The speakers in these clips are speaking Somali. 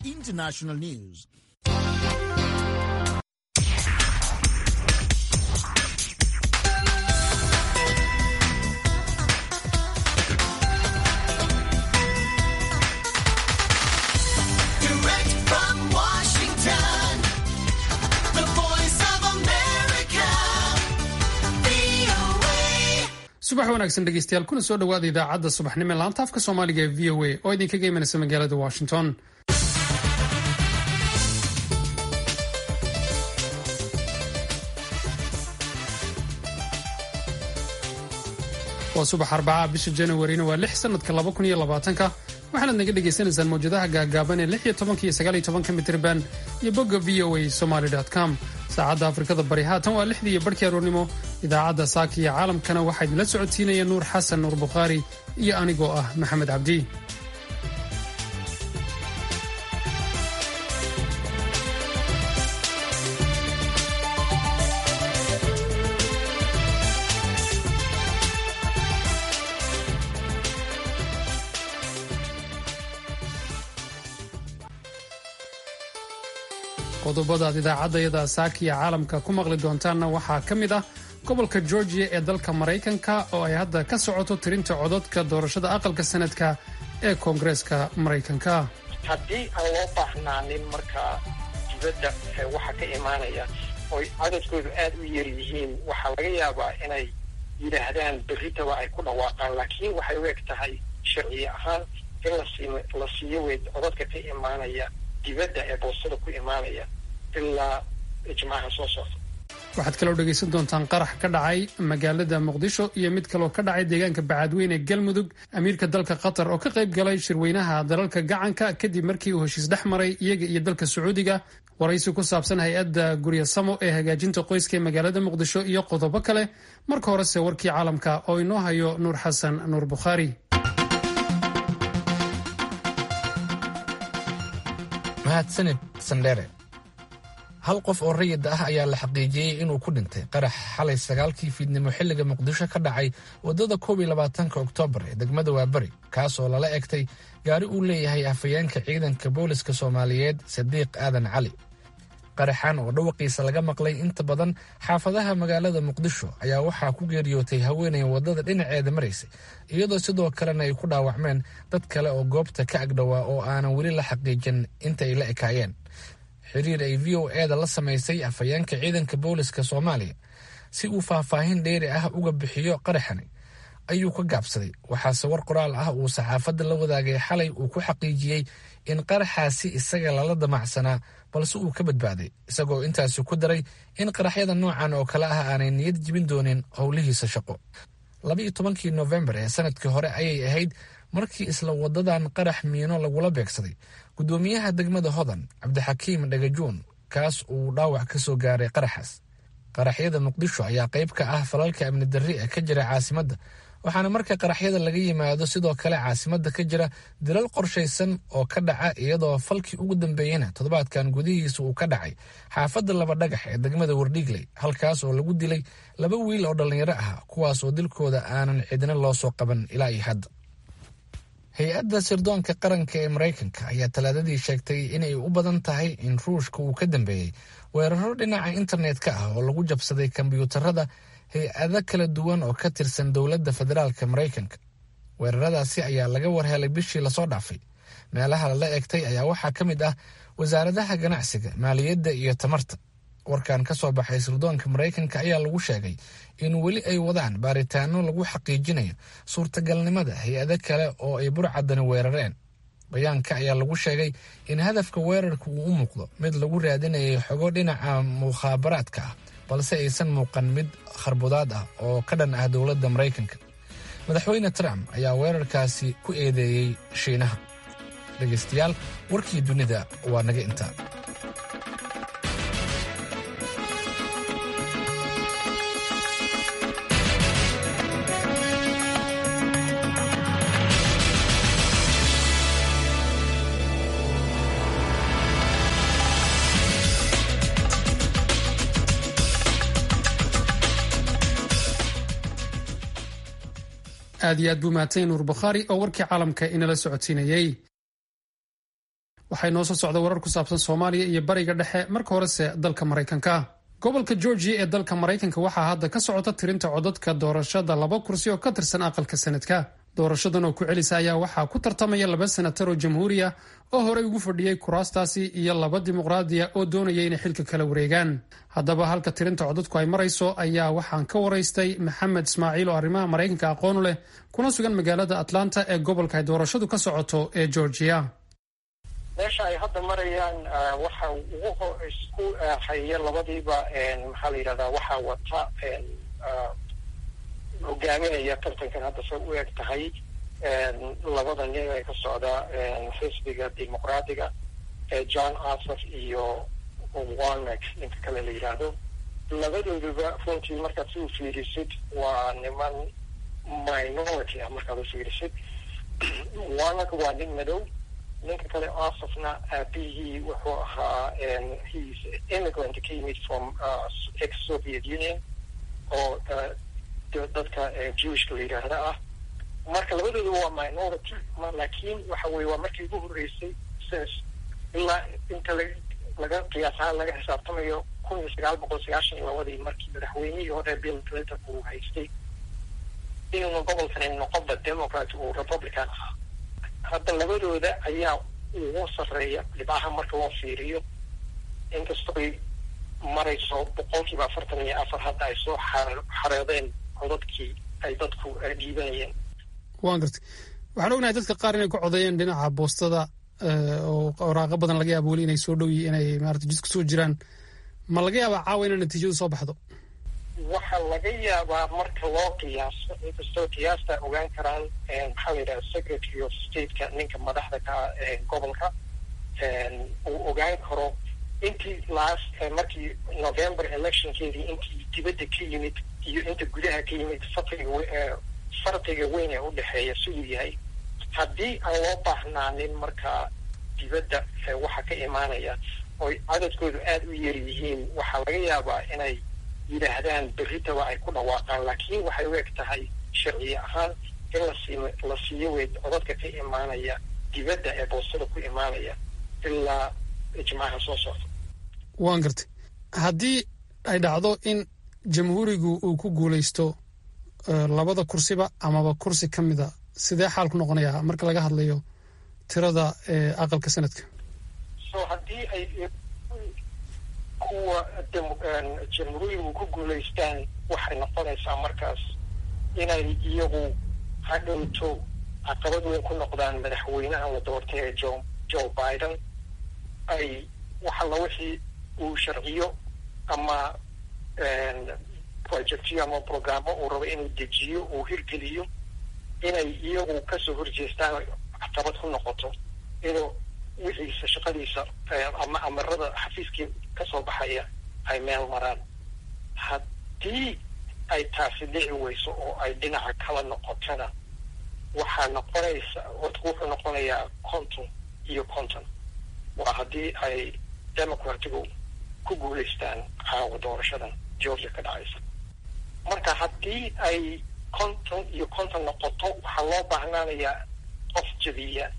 international news. Direct from Washington, the voice of America, VOA. subax wanaagsan dhegeystayaal kuna soo dhowaada idaacadda subaxnimo ee laanta afka soomaaliga ee v o a oo idinkaga imanaysa magaalada washington waa subax arbaca bisha januarina waa lix sanadka laba kun iyo labaatanka waxaanaad naga dhagaysanaysaan mawjadaha gaagaaban ee lix iyo tobanka iyo sagaal iyo tobanka mitriban iyo bogga v o a somaly com saacadda afrikada bari haatan waa lixdii iyo barhkii aroornimo idaacadda saaka iyo caalamkana waxaa idinla socodsiinaya nuur xasan nuur bukhaari iyo anigoo ah maxamed cabdi qodobadaad idaacaddayada saakiya caalamka ku maqli doontaanna waxaa ka mid ah gobolka georgiya ee dalka maraykanka oo ay hadda ka socoto tirinta codadka doorashada aqalka sanadka ee koongareeska maraykanka haddii aan loo baahnaanin markaa dibadda ee waxa ka imaanaya oy cadadkoodu aad u yar yihiin waxaa laga yaabaa inay yidhaahdaan berritaba ay ku dhawaaqaan laakiin waxay u eg tahay sharci ahaan in lasiim- la siiyo wey codadka ka imaanaya dibadda ee boostada ku imaanaya ilaa ijmaaca soo socda waxaad kaloo dhegaysan doontaan qarax ka dhacay magaalada muqdisho iyo mid kaloo ka dhacay deegaanka bacadweyne ee galmudug amiirka dalka qatar oo ka qayb galay shirweynaha dalalka gacanka kadib markii uu heshiis dhex maray iyaga iyo dalka sacuudiga waraysi ku saabsan hay-adda guryasamo ee hagaajinta qoyska ee magaalada muqdisho iyo qodobo kale marka horese warkii caalamka oo inoo hayo nuur xasan nuur bukhaari mahadsanid sandheere hal qof oo rayid ah ayaa la xaqiijiyey inuu ku dhintay qarax xalay sagaalkii fiidnimo xilliga muqdisho ka dhacay waddada koob iyo labaatanka oktoobar ee degmada waaberi kaas oo lala egtay gaari uu leeyahay afhayeenka ciidanka booliska soomaaliyeed sadiiq aadan cali qaraxan oo dhawaqiisa laga maqlay inta badan xaafadaha magaalada muqdisho ayaa waxaa ku geeriyootay haweenay waddada dhinaceeda maraysay iyadoo sidoo kalena ay ku dhaawacmeen dad kale oo goobta ka agdhowaa oo aanan weli la xaqiijin inta ay la ekaayeen xiriir ay v o eda la samaysay afhayeenka ciidanka booliska soomaaliya si uu faahfaahin dheeri ah uga bixiyo qaraxani ayuu ka gaabsaday waxaase war qoraal ah uu saxaafadda la wadaagay xalay uu ku xaqiijiyey in qaraxaasi isaga lala damacsanaa balse uu ka badbaaday isagoo intaasi ku daray in qaraxyada noocan oo kale ah aanay niyad jibin doonin howlihiisa shaqo labaiyo tobankii noofembar ee sanadkii hore ayay ahayd markii isla wadadan qarax miino lagula beegsaday gudoomiyaha degmada hodan cabdixakiim dhagajuun kaas uu dhaawac ka soo gaaray qaraxaas qaraxyada muqdisho ayaa qayb ka ah falalka amni darri ee ka jira caasimadda waxaana marka qaraxyada laga yimaado sidoo kale caasimadda ka jira dilal qorshaysan oo ka dhaca iyadoo falkii ugu dambeeyena toddobaadkan gudihiisa uu ka dhacay xaafadda laba dhagax ee degmada wardhiigley halkaas oo lagu dilay laba wiil oo dhallinyaro ah kuwaas oo dilkooda aanan cidina loo soo qaban ilaa iyo hadda hay-adda sirdoonka qaranka ee maraykanka ayaa talaadadii sheegtay inay u badan tahay in ruushka uu ka dambeeyey weeraro dhinaca internet-ka ah oo lagu jabsaday kombiyuutarada hay-ado kala duwan oo ka tirsan dowladda federaalka maraykanka weeraradaasi ayaa laga warhelay bishii lasoo dhaafay meelaha lala egtay ayaa waxaa ka mid ah wasaaradaha ganacsiga maaliyadda iyo tamarta warkan ka soo baxay sirdoonka maraykanka ayaa lagu sheegay in weli ay wadaan baaritaano lagu xaqiijinayo suurtagalnimada hay-ado kale oo ay burcadani weerareen bayaanka ayaa lagu sheegay in hadafka weerarka uu u muuqdo mid lagu raadinayay xogo dhinaca mukhaabaraadka ah balse aysan muuqan mid kharbudaad ah oo ka dhan ah dowladda maraykanka madaxweyne trump ayaa weerarkaasi ku eedeeyey shiinaha dhegaystayaal warkii dunida waa naga intaa aad iyo aad buu mahadsan nuur bukhaari oo warkii caalamka inala socodsiinayey waxay noo soo socda warar ku saabsan soomaaliya iyo bariga dhexe marka horese dalka maraykanka gobolka georgia ee dalka maraykanka waxaa hadda ka socota tirinta codadka doorashada laba kursi oo ka tirsan aqalka sanadka doorashadan oo ku celisa ayaa waxaa ku tartamaya laba senatar oo jamhuuri ah oo horey ugu fadhiyey kuraastaasi iyo laba dimuqraadiya oo doonaya inay xilka kala wareegaan haddaba halka tirinta codadku ay marayso ayaa waxaan ka waraystay maxamed ismaaciil oo arrimaha maraykanka aqoonu leh kuna sugan magaalada atlanta ee gobolka ay doorashadu ka socoto ee georgia meesha ay hadda marayaan waxa ugu isku haya labadiiba maxaa la yidhahdaa waxaa wata hogaaminaya tartankan hadda say u eg tahay labada nin ee ka socda xisbiga dimuqraadiga john asaf iyo warnek ninka kale la yidhaahdo labadooduba runtii markaad si u fiirisid waa niman minority ah markaad u fiirisid warnek waa nin madow ninka kale asafna aabihii wuxuu ahaa he's immigrant ka yimid from ex soviet union oo dadka jewishka la yidhaahda ah marka labadooda waa minority laakiin waxa weye waa markii ugu horreysay since ilaa inta la laga qiyaasahaan laga xisaabtamayo kun iyo sagaal boqol sagaashan iyo labadii markii madaxweynihii hore bill clinton uu haystay inuuna gobolkani noqonba democrat uu republican ahaa hadda labadooda ayaa ugu sarreeya dhibcaha marka loo fiiriyo inkastoy marayso boqolkiiba afartan iyo afar hadda ay soo xareedeen codadkii ay dadku dhiibanayeen waan gartay waxaan ognahay dadka qaar inay ku codeeyeen dhinaca boostada oo waraaqo badan laga yaabo weli inay soo dhow yihiin inay maarata jidku soo jiraan ma laga yaabaa caawa ina natiijadu soo baxdo waxaa laga yaabaa marka loo qiyaaso inkastoo qiyaasta ogaan karaan maxaa la yidhaha secretary of stateka ninka madaxda ka gobolka uu ogaan karo intii last markii november electionkeedii intii dibadda ka yimid iyo inta gudaha ka yimid farqiga farqiga weyn ee udhexeeya siduu yahay haddii aan loo baahnaanin markaa dibadda waxa ka imaanaya oy cadadkoodu aada u yar yihiin waxaa laga yaabaa inay yidhaahdaan berritaba ay ku dhawaaqaan laakiin waxay u eg tahay sharci ahaan in lasii la siiyo wey codadka ka imaanaya dibadda ee boostada ku imaanaya ilaa ijmaaca soo socda waan gartay haddii ay dhacdo in jamhuurigu uu ku guulaysto labada kursiba amaba kursi ka mida sidee xaal ku noqonayaa marka laga hadlayo tirada aqalka sanadka so haddii ay kuwa jamhuurigu ku guulaystaan waxay noqonaysaa markaas inay iyagu hadhowto caqabad weyn ku noqdaan madaxweynaha la doortay ee jo joe biden ay waxalla wixii uu sharciyo ama projectyo ama programmo uu rabo inuu dejiyo uu hirgeliyo inay iyagu kasoo horjeestaan caqabad ku noqoto inuu wixiisa shaqadiisa ama amarada xafiiskii kasoo baxaya ay meel maraan haddii ay taasi dhici weyso oo ay dhinaca kala noqotona waxaa noqonaysa codku wuxuu noqonayaa conton iyo conton waa haddii ay democratigu ku guulaystaan caawa doorashadan georgia ka dhacaysa marka haddii ay conton iyo conton noqoto waxaa loo baahnaanayaa qof jabiya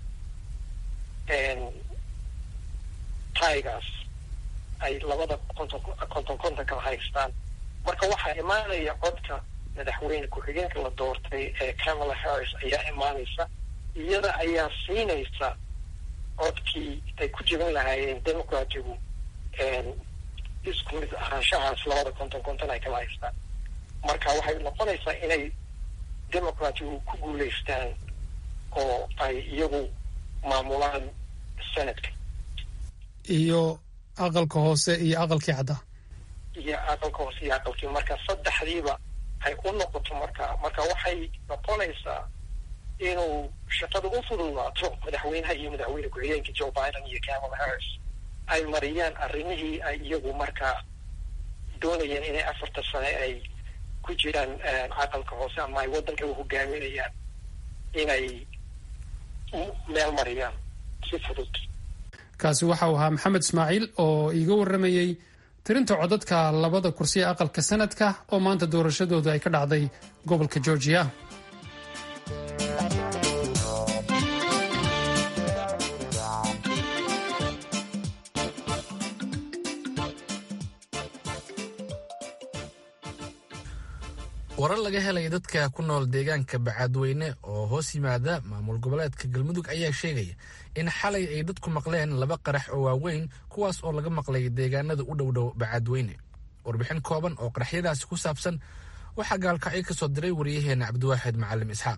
taigaas ay labada conton conton conton kala haystaan marka waxaa imaanaya codka madaxweyne ku-xigeenka la doortay ee camala harris ayaa imaanaysa iyada ayaa siinaysa codkii ay ku jebin lahaayeen democratigu isku mid ahaanshahaas labada conton conton ay kala haystaan marka waxay noqonaysaa inay democratigu ku guulaystaan oo ay iyagu maamulaan senadka iyo aqalka hoose iyo aqalkii caddaa iyo aqalka hoose iyo aqalkii marka saddexdiiba ay u noqoto marka marka waxay noqonaysaa inuu shaqada u fududaato madaxweynaha iyo madaxweyne ku-xigeenka joe biden iyo camala harris ay mariyaan arrimihii ay iyagu markaa doonayeen inay afarta sane ay ku jiraan caqalka hoose ama ay waddanka u hogaaminayaan inay meel mariyaan si fudud kaasi waxa uu ahaa maxamed ismaaciil oo iiga warramayey tirinta codadka labada kursi ee aqalka sanadka oo maanta doorashadooda ay ka dhacday gobolka georgia warar laga helaya dadka ku nool deegaanka bacaadweyne oo hoos yimaada maamul goboleedka galmudug ayaa sheegaya in xalay ay dadku maqleen laba qarax oo waaweyn kuwaas oo laga maqlay deegaanada u dhowdhow bacaadweyne warbixin kooban oo qaraxyadaasi ku saabsan waxaa gaalkacyo ka soo diray wariyaheena cabdiwaaxid macalim isxaaq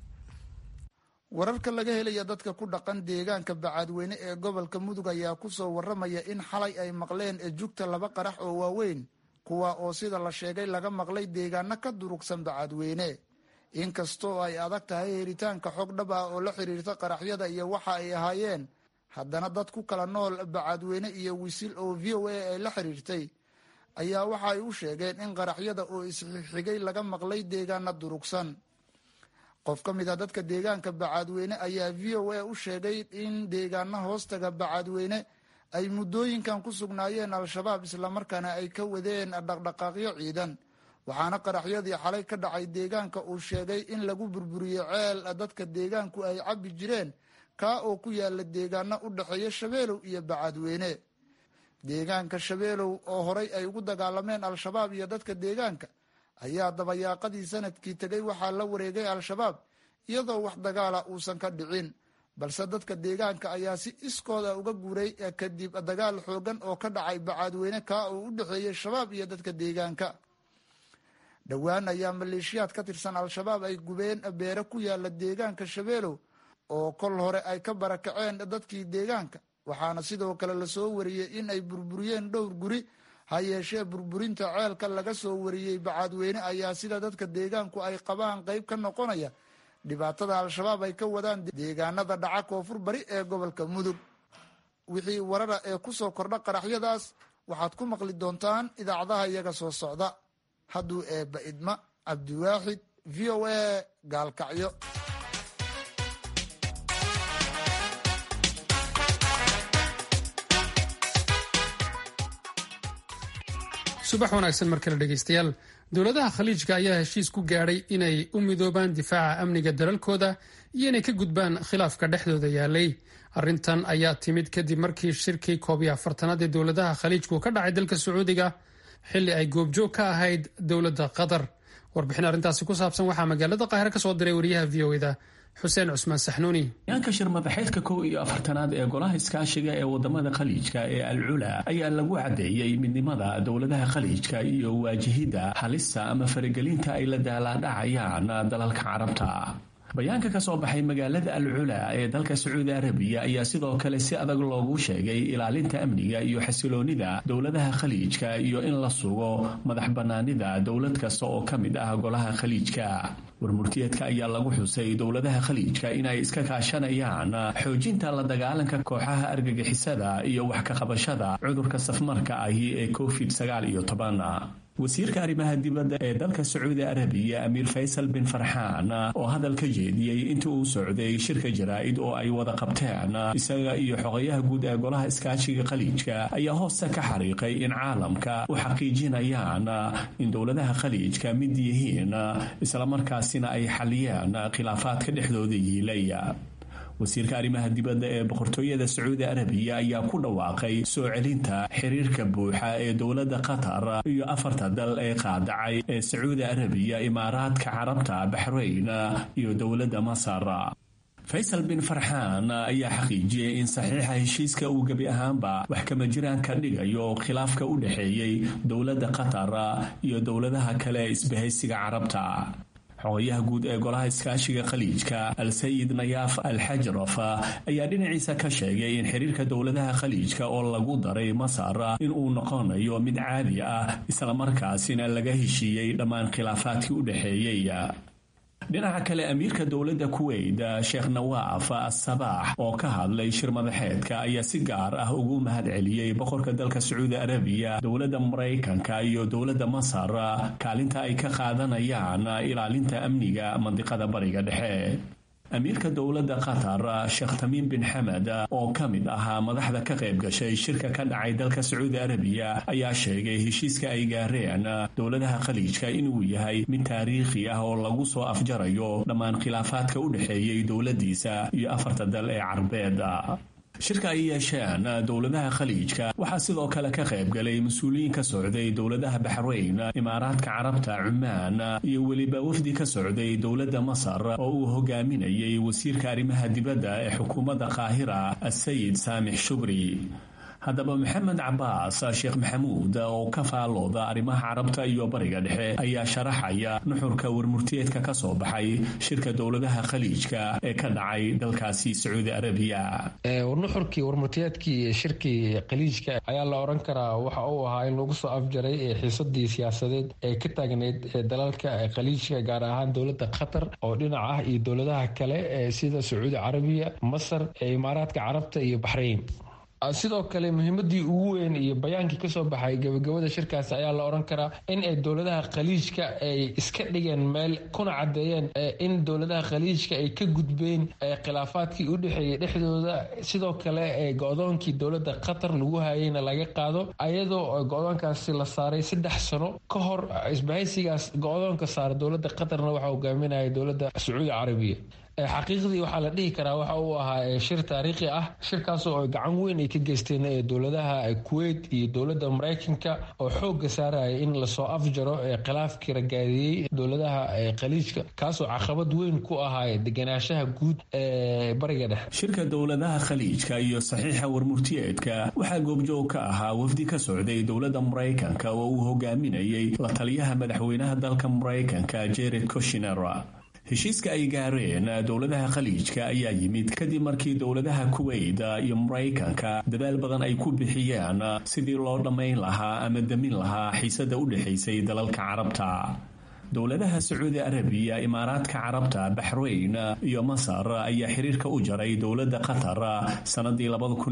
wararka laga helaya dadka ku dhaqan deegaanka bacaadweyne ee gobolka mudug ayaa kusoo waramaya in xalay ay maqleen jugta laba qarax oo waaweyn kuwa oo sida la sheegay laga maqlay deegaano ka durugsan bacaadweyne inkastoo ay adag tahay helitaanka xog dhab ah oo la xiriirta qaraxyada iyo waxa ay ahaayeen haddana dad ku kala nool bacaadweyne iyo wisil oo v o a ay la xiriirtay ayaa waxa ay u sheegeen in qaraxyada oo isxigxigay laga maqlay deegaana durugsan qof ka mid a dadka deegaanka bacaadweyne ayaa v o a u sheegay in deegaana hoostaga bacaadweyne ay muddooyinkan ku sugnaayeen al-shabaab islamarkaana ay ka wadeen dhaqdhaqaaqyo ciidan waxaana qaraxyadii xalay ka dhacay deegaanka uu sheegay in lagu burburiyey ceel dadka deegaanku ay cabbi jireen kaa oo ku yaala deegaano u dhexeeya shabeelow iyo bacaadweyne deegaanka shabeelow oo horay ay ugu dagaalameen al-shabaab iyo dadka deegaanka ayaa dabayaaqadii sanadkii tegay waxaa la wareegay al-shabaab iyadoo wax dagaala uusan ka dhicin balse dadka deegaanka ayaa si iskooda uga guuray kadib dagaal xoogan oo ka dhacay bacaadweyne kaa oo u dhexeeyey shabaab iyo dadka deegaanka dhowaan ayaa maleeshiyaad ka tirsan al-shabaab ay gubeen beere ku yaala deegaanka shabeelow oo kol hore ay ka barakaceen dadkii deegaanka waxaana sidoo kale lasoo wariyey in ay burburiyeen dhowr guri ha yeeshee burburinta ceelka laga soo wariyey bacaadweyne ayaa sida dadka deegaanku ay qabaan qeyb ka noqonaya dhibaatada al-shabaab ay ka wadaan deegaanada dhaca koonfur bari ee gobolka mudug wixii warara ee ku soo kordha qaraxyadaas waxaad ku maqli doontaan idaacadaha iyaga soo socda hadduu eebba idma cabdiwaaxid v o a gaalkacyo subax wanaagsan mar kale dhegaystayaal dowladaha khaliijka ayaa heshiis ku gaadhay inay u midoobaan difaaca amniga dalalkooda iyo inay ka gudbaan khilaafka dhexdooda yaalay arrintan ayaa timid kadib markii shirkii koob iyo afartanaad ee dowladaha khaliijku ka dhacay dalka sacuudiga xilli ay goobjoog ka ahayd dowladda qatar warbixin arrintaasi ku saabsan waxaa magaalada qaahire ka soo diray wariyaha v o eda xuseen cusmaan saxnuuni yaanka shir madaxeedka kow iyo afartanaad ee golaha iskaashiga ee wadamada khaliijka ee al cula ayaa lagu caddeeyey midnimada dowladaha khaliijka iyo waajihidda halista ama faragelinta ay la daalaadhacayaan dalalka carabta bayaanka ka soo baxay magaalada al cula ee dalka sacuudi arabiya ayaa sidoo kale si adag loogu sheegay ilaalinta amniga iyo xasiloonida dowladaha khaliijka iyo in la sugo madax bannaanida dowlad kasta oo ka mid ah golaha khaliijka warmurtiyeedka ayaa lagu xusay dowladaha khaliijka inay iska kaashanayaan xoojinta la dagaalanka kooxaha argagixisada iyo wax ka qabashada cudurka safmarka ahi ee covid sagaal iyo toban wasiirka arrimaha dibadda ee dalka sacuudi arabiya amiir faysal bin farxaan oo hadal ka jeediyey intii uu socday shirka jaraa'id oo ay wada qabteen isaga iyo xogayaha guud ee golaha iskaashiga khaliijka ayaa hoosta ka xariiqay in caalamka u xaqiijinayaan in dowladaha khaliijka mid yihiin islamarkaasina ay xaliyeen khilaafaadka dhexdooda yiilaya wasiirka arrimaha dibadda ee boqortooyada sacuudi arabiya ayaa ku dhawaaqay soo celinta xiriirka buuxa ee dowladda qatar iyo afarta dal ee qaadacay ee sacuudi arabiya imaaraadka carabta baxrayn iyo dowladda masar faysal bin farxaan ayaa xaqiijiyey in saxiixa heshiiska uu gebi ahaanba wax kama jiraan ka dhigayo khilaafka u dhexeeyey dowladda qatar iyo dowladaha kale ee isbahaysiga carabta xogayaha guud ee golaha iskaashiga khaliijka al-sayid nayaaf al-xajraf ayaa dhinaciisa ka sheegay in xiriirka dowladaha khaliijka oo lagu daray masar in uu noqonayo mid caadi ah islamarkaasina laga heshiiyey dhammaan khilaafaadkii u dhexeeyey dhinaca kale amiirka dowladda kuweyt sheekh nawaaf asabaax oo ka hadlay shir madaxeedka ayaa si gaar ah ugu mahad celiyey boqorka dalka sacuudi arabiya dowladda maraykanka iyo dowladda masar kaalinta ay ka qaadanayaan ilaalinta amniga mandiqada bariga dhexe amiirka dowladda qatar sheekh tamiim bin xamed oo ka mid ahaa madaxda ka qayb gashay shirka ka dhacay dalka sacuudi arabiya ayaa sheegay heshiiska ay gaareen dowladaha khaliijka inuu yahay mid taariikhi ah oo lagu soo afjarayo dhammaan khilaafaadka u dhexeeyey dowladdiisa iyo afarta dal ee carbeed shirka ay yeesheen dowladaha khaliijka waxaa sidoo kale ka qaybgalay mas-uuliyiin ka socday dowladaha baxrayn imaaraadka carabta cumaan iyo weliba wafdi ka socday dowladda masar oo uu hogaaminayay wasiirka arrimaha dibadda ee xukuumadda qaahira asayid saamix shubri haddaba maxamed cabaas sheekh maxamuud oo ka faallooda arrimaha carabta iyo bariga dhexe ayaa sharaxaya nuxurka warmurtiyeedka ka soo baxay shirka dowladaha khaliijka ee ka dhacay dalkaasi sacuudi arabiya nuxurkii warmurtiyeedkii shirkii khaliijka ayaa la oran karaa waxa uu ahaa in lagu soo afjaray xiisadii siyaasadeed ee ka taagneyd dalalka khaliijka gaar ahaan dowladda qatar oo dhinac ah iyo dowladaha kale sida sacuudi carabiya masar imaaraadka carabta iyo baxrayn sidoo kale muhiimadii ugu weyn iyo bayaankii kasoo baxay gabagabada shirkaasi ayaa la oran karaa in ay dowladaha khaliijka ay iska dhigeen meel kuna cadeeyeen in dowladaha khaliijka ay ka gudbeen khilaafaadkii u dhexeeyay dhexdooda sidoo kale go-doonkii dowlada qatar lagu hayeyna laga qaado ayadoo go-doonkaasi la saaray saddex sano ka hor isbahaysigaas go-doonka saara dowlada qatarna waxaa hogaaminaya dowlada sacuudi carabiya xaqiiqdii waxaa la dhihi karaa waxa uu ahaa shir taariikhi ah shirkaasoo ay gacan weyn ay ka geysteen dowladaha kuwait iyo dowladda maraykanka oo xooga saaraya in lasoo afjaro khilaafkii ragaadiyey dowladaha khaliijka kaasoo caqabad weyn ku ahaa deganaanshaha guud ee bariga dhexe shirka dowladaha khaliijka iyo saxiixa warmurtiyeedka waxaa goobjoog ka ahaa wafdi ka socday dowladda maraykanka oo uu hogaaminayay la taliyaha madaxweynaha dalka maraykanka jared koshiner heshiiska ay gaareen dowladaha khaliijka ayaa yimid kadib markii dowladaha kuweyt iyo maraykanka dadaal badan ay ku bixiyeen sidii loo dhammayn lahaa ama damin lahaa xiisada u dhexaysay dalalka carabta dowladaha sacuudi arabiya imaaraadka carabta baxrayn iyo masar ayaa xiriirka u jaray dowladda qatar sannadii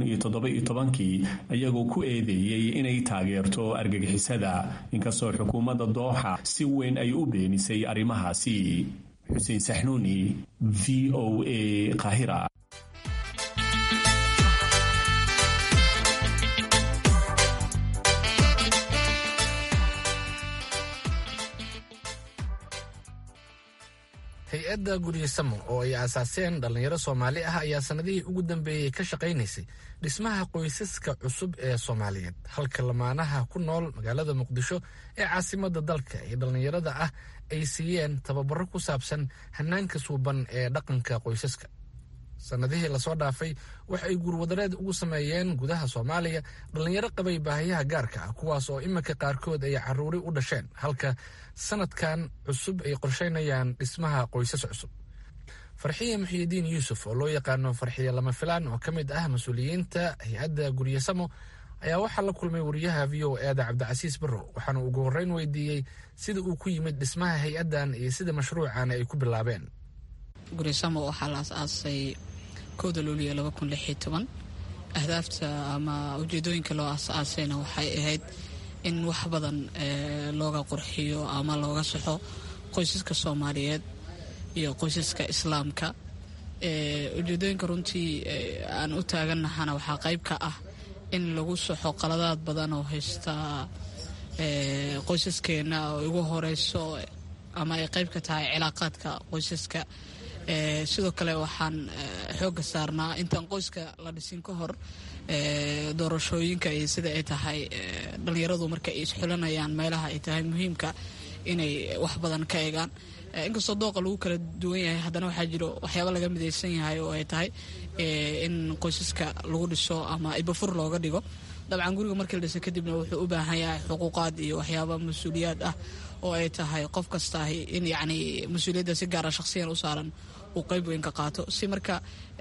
kii iyagoo ku eedeeyey inay taageerto argagixisada inkastoo xukuumadda dooxa si weyn ay u beenisay arrimahaasi xuseen saxnuuni v o a qaahira hay-adda guryasamo oo ay aasaaseen dhallinyaro soomaali ah ayaa sannadihii ugu dambeeyey ka shaqaynaysay dhismaha qoysaska cusub ee soomaaliyeed halka lamaanaha ku nool magaalada muqdisho ee caasimadda dalka ee dhallinyarada ah ay siiyeen tababaro ku saabsan hanaanka suuban ee dhaqanka qoysaska sannadihii lasoo dhaafay wax ay guurwadareed ugu sameeyeen gudaha soomaaliya dhallinyaro qabay baahiyaha gaarka ah kuwaas oo iminka qaarkood ay caruuri u dhasheen halka sanadkan cusub ay qorsheynayaan dhismaha qoysas cusub farxiye muxiyidiin yuusuf oo loo yaqaano farxiye lama filaan oo ka mid ah mas-uuliyiinta hay-adda guryasamo ayaa waxaa la kulmay wariyaha v o eeda cabdicasiis barrow waxaana ugu horreyn weydiiyey sida uu ku yimid dhismaha hay-addan iyo sida mashruucan ay ku bilaabeen guryasamo waxaa la as-aasay kowda luuliya laba kun lix iyo toban ahdaafta ama ujeedooyinka loo as-aasayna waxay ahayd in wax badan looga qurxiyo ama looga saxo qoysaska soomaaliyeed iyo qoysaska islaamka ujeedooyinka runtii aan u taagannahana waxaa qayb ka ah in lagu saxo qaladaad badan oo haysta qoysaskeena oo igu horeyso ama ay qayb ka tahay cilaaqaadka qoysaska sidoo kale waxaan xooga saarnaa intaan qoyska la dhisin ka hor doorashooyinka iyo sida ay tahay dhallinyaradu marka ay isxulanayaan meelaha ay tahay muhiimka inay wax badan ka egaan inkastoo dooqa lagu kala duwan yahay haddana waxaa jiro waxyaaba laga midaysan yahay oo ay tahay in qoysaska lagu dhiso ama ibafur looga dhigo dabcan guriga markii la dhisa kadibna wuxuu u baahan yahay xuquuqaad iyo waxyaaba mas-uuliyaad ah oo ay tahay qof kastaahi in yacni mas-uuliyadda si gaara shakhsiyan u saaran uu qayb weyn ka qaato si marka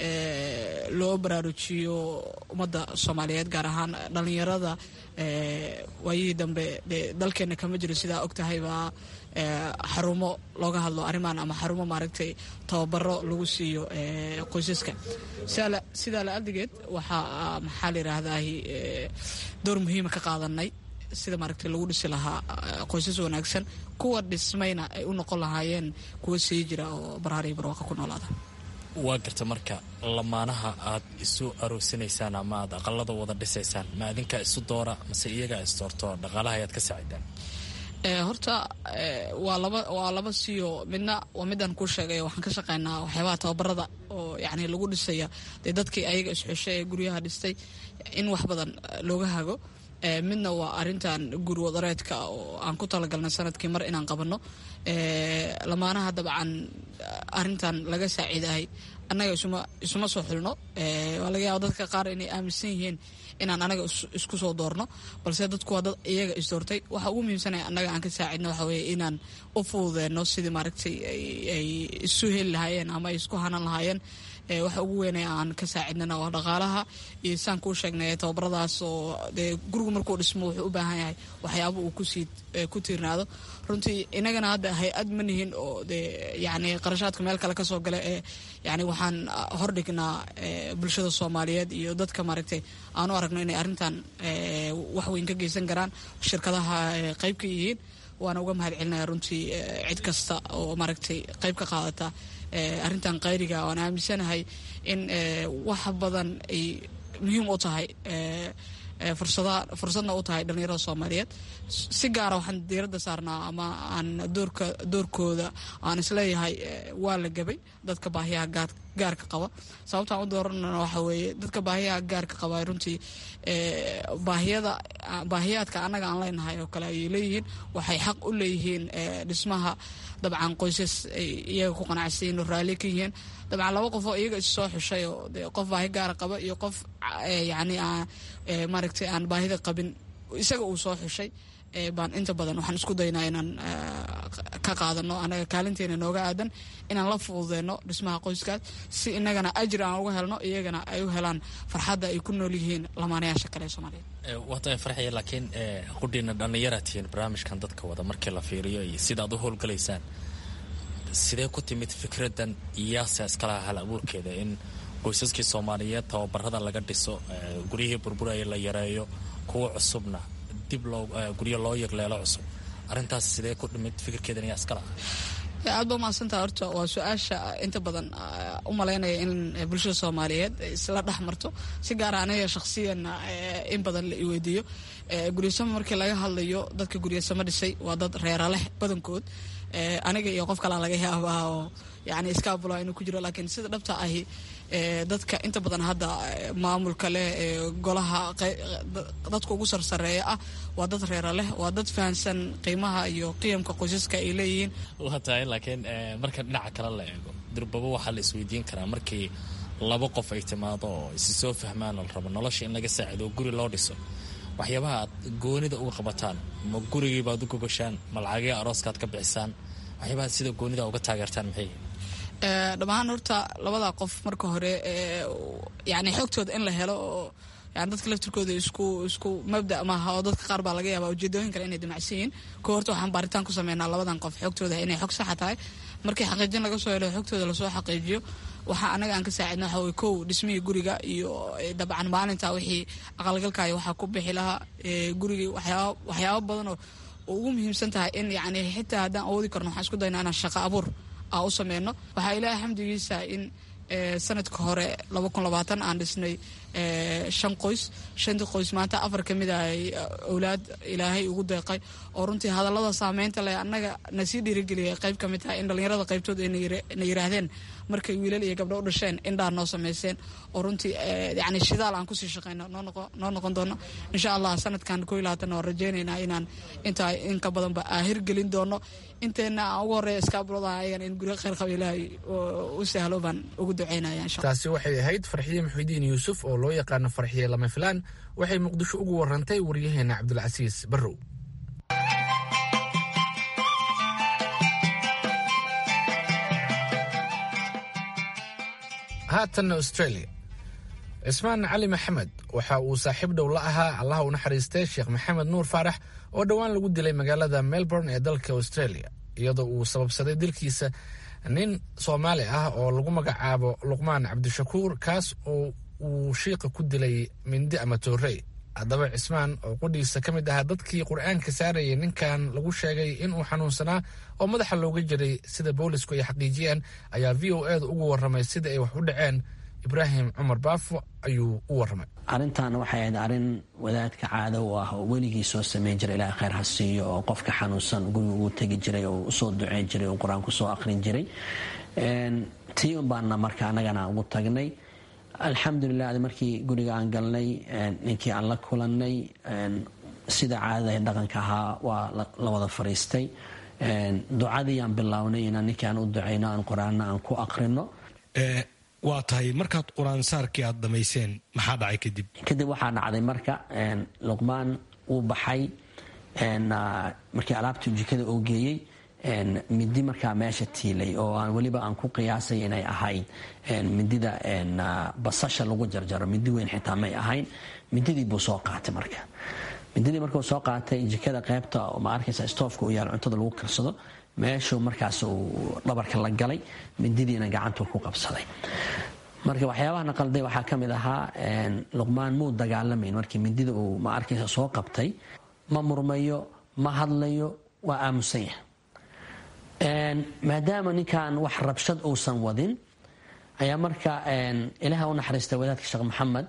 loo baraarujiyo ummadda soomaaliyeed gaar ahaan dhallinyarada waayihii dambe dalkeena kama jiro sidaa og tahay baa xarumo looga hadlo arrimaan ama xarumo maaragtay tababaro lagu siiyo qoysaska sidaa la adigeed waxaa maxaa la yidhaahdahi door muhiima ka qaadanay sida maaragtay lagu dhisi lahaa qoysas wanaagsan kuwa dhismayna ay u noqon lahaayeen kuwa sii jira oo barhaariyo barwaaqa ku noolaada waa garta marka lamaanaha aad isu aroosinaysaan ama aad aqalada wada dhisaysaan ma adinkaa isu doora mase iyagaa isdoorto dhaqaalaha ayaad ka saacidaan horta waa laba waa laba siyo midna waa midaan kuu sheegay waxaan ka shaqaynaa waxyaabaha tababarada oo yani lagu dhisaya dee dadkii ayaga isxeshay ee guryaha dhistay in wax badan looga hago midna waa arintan guri wadareedka oo aan ku talagalnay sanadkii mar inaan qabanno lamaanaha dabcan arintan laga saaciidahay annaga isuma soo xulno waa laga yaaba dadka qaar inay aaminsan yihiin inaan anaga isku soo doorno balse dadku waa dad iyaga isdoortay waxa ugu muhiimsanaya annaga aan ka saacidno waxa weye inaan u fududeenno sidii maaragtay ay isu heli lahaayeen ama ay isku hanan lahaayeen waxa ugu weynay aan ka saacidnana waa dhaqaalaha iyo saan kuu sheegnay tababaradaas oo dee gurigu markuu dhismo wuxuu u baahan yahay waxyaaba uu kusii ku tiirnaado runtii inagana hadda hay-ad ma nihin oo dee yani qarashaadka meel kale kasoo gala ee yani waxaan hordhignaa bulshada soomaaliyeed iyo dadka maaragtay aanu aragno inay arrintan wax weyn ka geysan karaan shirkadaha qayb ka yihiin waana uga mahad celinaya runtii cid kasta oo maaragtay qayb ka qaadata arrintan qayriga waan aaminsanahay in wax badan ay muhiim u tahay fursadna u tahay dhallinyarada soomaaliyeed si gaara waxaan diiradda saarnaa ama aan doorka doorkooda aan isleeyahay waa la gabay dadka baahiyaha gaarka qaba sababtaan u dooranana waxa weeye dadka baahiyaha gaarka qaba runtii baahiyada baahiyaadka annaga aan leenahay oo kale ayay leeyihiin waxay xaq u leeyihiin dhismaha dabcan qoysas ay iyaga ku qanacsanyihin oo raalli ka yihiin dabcan laba qof oo iyaga is soo xushay oo de qof baahi gaara qaba iyo qof yacni maaragtay aan baahida qabin isaga uu soo xushay baan inta badan waxaan isku daynaa inaan ka qaadano anaga kaalinteena nooga aadan inaan la fududeyno dhismaha qoyskaas si inagana ajir aan uga helno iyagana ay u helaan farxadda ay ku nool yihiin lamaanayaasha kale ee soomaaliyeed waata farxaya laakiin qudhiina dhallinyaraad tihiin barnaamijkan dadka wada markii la fiiriyo iyo sidaad u howlgalaysaan sidee ku timid fikraddan iyaase iskalaha hal abuurkeeda in qoysaskii soomaaliyeed tababarada laga dhiso guryihii burburaya la yareeyo kuwa cusubna dib loo guryo loo yegleelo cusub arrintaas sidee ku dhimid fikirkeedan ayaa iskala aad ba mahadsantaha horta waa su-aasha inta badan u malaynaya in bulshada soomaaliyeed isla dhex marto si gaara aniga shakhsiyanna in badan la iweydiiyo guryasamo markii laga hadlayo dadka guryasamo dhisay waa dad reera leh badankood aniga iyo qof kalaa laga yaabaa oo yani iskaabula inuu ku jiro laakiin sida dhabta ahi dadka inta badan hadda maamulka leh golaha dadka ugu sarsareeya ah waa dad reera leh waa dad fahansan qiimaha iyo qiyamka qoysaska ay leeyihiin waa tahay laakiin marka dhinaca kale la eego durbaba waxaa la isweydiin karaa markii laba qof ay timaado oo isi soo fahmaan oo la rabo nolosha in laga saacido oo guri loo dhiso waxyaabaha aad goonida uga qabataan ma gurigiibaad u gogashaan ma lacagii arooskaad ka bixisaan waxyaabaha sida goonida uga taageertaan maxay dhammaan horta labada qof marka hore yani xogtooda in la helo oo yani dadka laftirkooda isku isku mabda maaha oo dadka qaar baa laga yaaba ujeedooyin kale inay damacsan yihiin ko horta waxaan baaritaan ku sameynaa labadan qof xogtooda inay xog saxa tahay markii xaqiijin laga soo helo xogtooda lasoo xaqiijiyo waxaa anaga aan ka saacidna waxa weye kow dhismihii guriga iyo dabcan maalinta wixii aqalgalkaayo waxaa ku bixi lahaa gurigii waxyaaba waxyaaba badan oo ugu muhiimsan tahay in yani xitaa haddaan awoodi karno waxaan isku daynaa inaan shaqo abuur aan u sameyno waxaa ilaahay xamdigiisa in sanadka hore aan dhisnay shan qoys shantii qoys maanta afar ka mid ah ay owlaad ilaahay ugu deeqay oo runtii hadallada saameynta leh annaga na sii dhiirigeliyay qayb ka mid tahay in dhallinyarada qaybtood ay na yiraahdeen markay wiilal iyo gabdho u dhasheen indhaa noo sameyseen oo runtii yani shidaal aan kusii shaqeyno noo noqon doono insha allah sanadkan ko labaatan waan rajeyneynaa inaan intaa in ka badanba hirgelin doono inteena aan ugu horeeya iskaabulada ayagan in guryo kheyr qaba ilaahay u sahlo baan ugu duceynaya insha taasi waxay ahayd farxiye muxuudiin yuusuf oo loo yaqaano farxiye lama filaan waxay muqdisho ugu warantay waryaheena cabdulcasiis barrow haatanna australia cismaan cali maxamed waxa uu saaxiib dhow la ahaa allaha u naxariistay sheekh maxamed nuur faarax oo dhowaan lagu dilay magaalada melbourne ee dalka australia iyadoo uu sababsaday dilkiisa nin soomaali ah oo lagu magacaabo luqmaan cabdishakuur kaas oo uu shiiqa ku dilay mindi ama toorey haddaba cismaan oo qudhiisa ka mid ahaa dadkii qur-aanka saarayay ninkan lagu sheegay inuu xanuunsanaa oo madaxa looga jiray sida boolisku ay xaqiijiyeen ayaa v o eeda ugu warramay sida ay wax u dhaceen ibraahim cumar baafo ayuu u warramay arintan waxay ahayd arin wadaadka caado u ah oo weligii soo sameyn jiray ilaaha kheyr ha siiyo oo qofka xanuunsan guriga ugu tegi jiray oo usoo duceyn jiray oo qur-aan kusoo aqrin jiray tii unbaana marka anagana ugu tagnay alxamdulilah adi markii guriga aan galnay ninkii aan la kulanay sida caadada dhaqanka ahaa waa la wada fariistay ducadii aan bilownay inaan ninkii aan u ducayno aan qur-aanna aan ku aqrino waa tahay markaad qur-aansaarkii aad dhammayseen maxaa dhacay kadib kadib waxaa dhacday marka luqmaan uu baxay markii alaabtii jikada oo geeyey midi markaa meesha tiilay oo aan weliba aan ku qiyaasay inay ahayd midida basasha lagu jarjaro midi weyn xitaa may ahayn mididii buu soo qaatay marka mididii markuu soo qaatay jikada qeybta ma arkaysa stoofka u yaal cuntada lagu karsado meeshuu markaas uu dhabarka la galay mididiina gacantuu ku qabsaday marka waxyaabaha naqalday waxaa ka mid ahaa luqmaan muu dagaalamayn markii midida uu ma arkaysa soo qabtay ma murmayo ma hadlayo waa aamusan yahay maadaama ninkan wax rabshad uusan wadin ayaa marka ilaah u naxariista wadaadka sheekh maxamed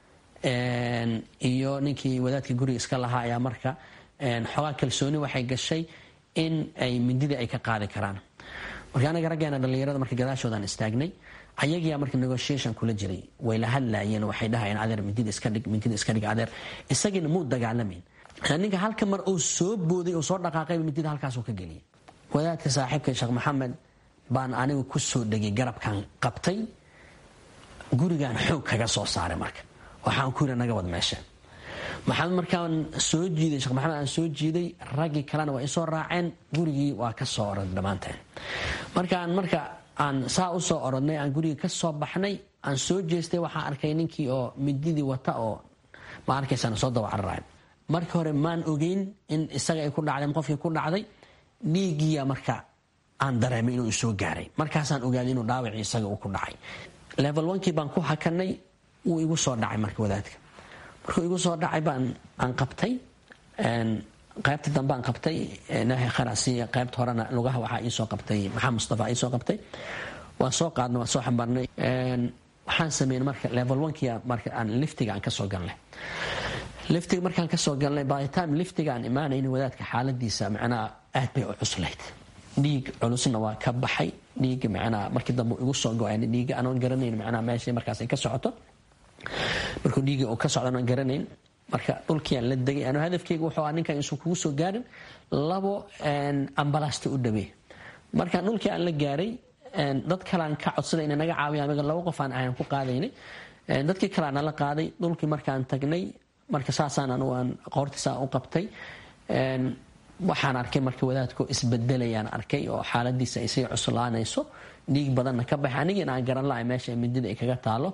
iyo ninkii wadaadka guriga iska lahaa ayaa marka xoogaa kalsooni waxay gashay in ay mindidii ay ka qaadi karaan marka anaga raggeena dhallinyarada marka gadaashoodaan istaagnay ayagiyaa marka negotiation kula jiray way la hadlaayeen waxay dhahayeen adeer mindida iska dhig mindida iska dhig adeer isagiina muu dagaalamayn ninka halka mar uu soo booday uu soo dhaqaaqayba mindida halkaasuu ka geliyay wadaadka saaxiibka sheekh maxamed baan anigu ku soo dhegay garabkan qabtay gurigaan xoog kaga soo saaray marka waxaan ku yiri naga wad meesha maxamed markaan soo jiiday sheekh maxamed aan soo jiiday raggii kalena waa isoo raaceen gurigii waa ka soo orod dhammaanteen markaan marka aan saa u soo orodnay aan gurigii ka soo baxnay aan soo jeestay waxaan arkay ninkii oo mididii wata oo ma arkaysaan soo daba cararaay markii hore maan ogeyn in isaga ay ku dhacday qofkii ku dhacday dhiiggiya marka aan dareemay inuu isoo gaaray markaasaan ogaaday inuu dhaawacii isaga uu ku dhacay level onkii baan ku hakanay wuu igu soo dhacay marka wadaadka markuu igu soo dhacay baan aan qabtay qaybta dambe aan qabtay ilaahay kharasiiya qaybta horena lugaha waxaa iisoo qabtay maxamed mustafa iisoo qabtay waan soo qaadnay waan soo xambaarnay waxaan sameynay marka level onkia marka aan liftiga aan kasoo galnay liftiga markaan kasoo galnay by the time liftiga aan imaanayna wadaadka xaaladiisa macnaha aad bay u cuslayd dhiig culusna waa ka baxay dhiigga macnaha markii dambe igu soo go-an dhiigga anoon garanayn macnaha meesha markaas ay ka socoto markuu dhiigga uu ka socdo anoon garanayn marka dhulkiiaan la degay anu hadafkeyga wuxuu ah ninkan isu kugu soo gaarin labo ambalaasta u dhawey markaan dhulkii aan la gaaray dad kalean ka codsaday inay naga caawiya amiga laba qof aan ahayn ku qaadaynay dadkii kale aan la qaaday dhulkii markaan tagnay marka saasaan anugu aan qoortiisa u qabtay waxaan arkay marka wadaadku isbedelayaan arkay oo xaaladiisa ay sii cuslaanayso dhiig badanna ka baxay anigiina aan garan lahay meesha midida ay kaga taalo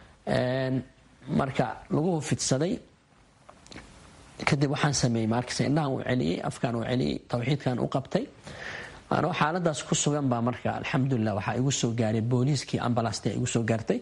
marka lagu fidsaday kadib waxaan sameeyey markas indhahan uu celiyey afkaan uu celiyey tawxiidkan u qabtay anoo xaaladaas ku sugan baa marka alxamdulilah waxaa igu soo gaaray booliiskii ambalaasta igu soo gaartay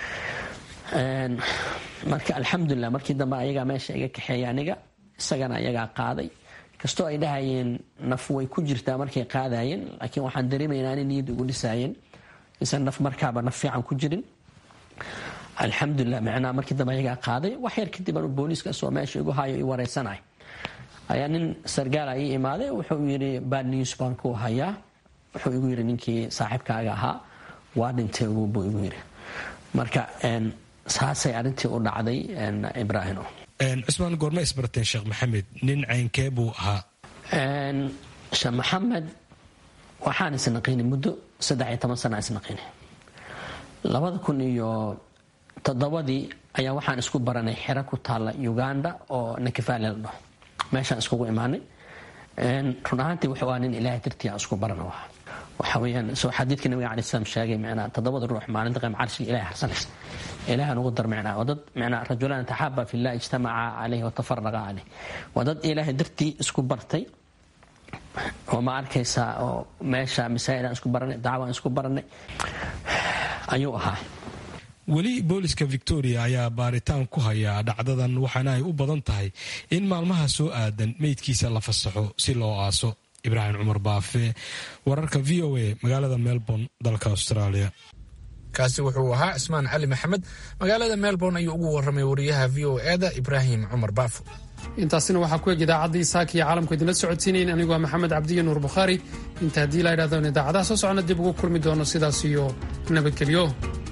marka alxamdulilah markii dambe ayagaa meesha iga kaxeeya aniga isagana ayagaa qaaday kastoo ay dhahayeen naf way ku jirtaa markay qaadayeen laakiin waxaan dareemaynaa inay niyad ugu dhisaayeen isan naf markaaba naf fiican ku jirin alxamdulilah macnaha markii dambe ayagaa qaaday wax yar kadib anu booliiskaasoo meesha igu hayo i wareysanay ayaa nin sargaala ii imaaday wuxuu yidhi bad news baan ku hayaa wuxuu igu yidhi ninkii saaxiibkaaga ahaa waa dhintay buu igu yidhi marka saasay arrintii u dhacday ibraahimo cusmaan goorma isbarteen sheekh maxamed nin caynkee buu ahaa sheekh maxamed waxaan isnaqiinay muddo saddex iyo toban sana isnaqiinay labada kun iyo toddobadii ayaa waxaan isku baranay xero ku taalla uganda oo nakifale la dhaho meeshaan iskugu imaanay run ahaantii wuxuu ahaa nin ilaahay dartii aan isku barana waha waxa weeyaan soo xadiidka nabiga alai slam sheegay macnaa toddobada ruux maalinta qeyb carshiga ilahay harsanaysa ilaah nugu dar macnaa waa dad macnaa rajulaan taxaaba fillah ijtamaca caleyh watafaraqa caleyh waa dad ilaahay dartii isku bartay oo ma arkaysaa oo meesha masaa'idaan isku baranay dacwaan isku baranay ayuu ahaa weli booliska victoria ayaa baaritaan ku haya dhacdadan waxaana ay u badan tahay in maalmaha soo aadan meydkiisa la fasaxo si loo aaso ibraahim cumar baafe wararka v o a magaalada melbourne dalka australia kaasi wuxuu ahaa cismaan cali maxamed magaalada melbourne ayuu ugu warramay wariyaha v o eda ibraahim cumar baafo intaasina waxaa ku eg idaacaddii saaka iyo caalamku idinla socodsiinayn anigoo ah maxamed cabdiyo nuur bukhaari inta haddii la idhahdo in idaacadaha soo socona dib ugu kulmi doono sidaas iyo nabadgelyo